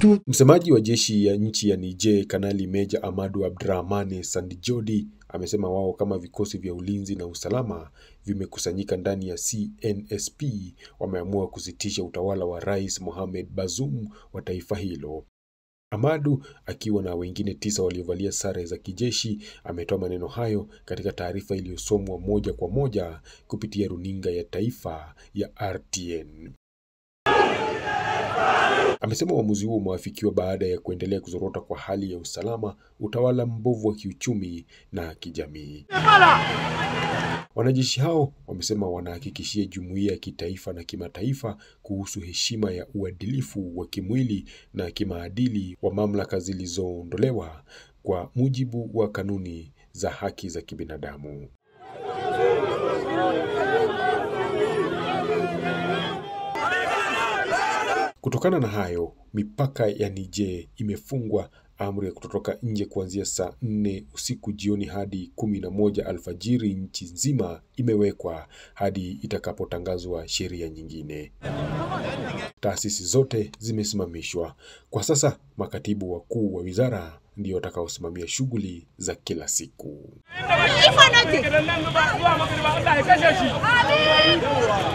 tout Msemaji wa jeshi ya nchi ya Niger, Kanali Meja Amadu Abdrahmane Sandijodi amesema wao kama vikosi vya ulinzi na usalama vimekusanyika ndani ya CNSP wameamua kusitisha utawala wa Rais Mohamed Bazoum wa taifa hilo. Amadu akiwa na wengine tisa waliovalia sare za kijeshi ametoa maneno hayo katika taarifa iliyosomwa moja kwa moja kupitia runinga ya taifa ya RTN. Amesema uamuzi huo umeafikiwa baada ya kuendelea kuzorota kwa hali ya usalama, utawala mbovu wa kiuchumi na kijamii. Wanajeshi hao wamesema wanahakikishia jumuiya ya kitaifa na kimataifa kuhusu heshima ya uadilifu wa kimwili na kimaadili wa mamlaka zilizoondolewa kwa mujibu wa kanuni za haki za kibinadamu. Kutokana na hayo, mipaka ya Niger imefungwa, amri ya kutotoka nje kuanzia saa nne usiku jioni hadi kumi na moja alfajiri nchi nzima imewekwa hadi itakapotangazwa sheria nyingine. Taasisi zote zimesimamishwa. Kwa sasa, makatibu wakuu wa wizara ndio watakaosimamia shughuli za kila siku.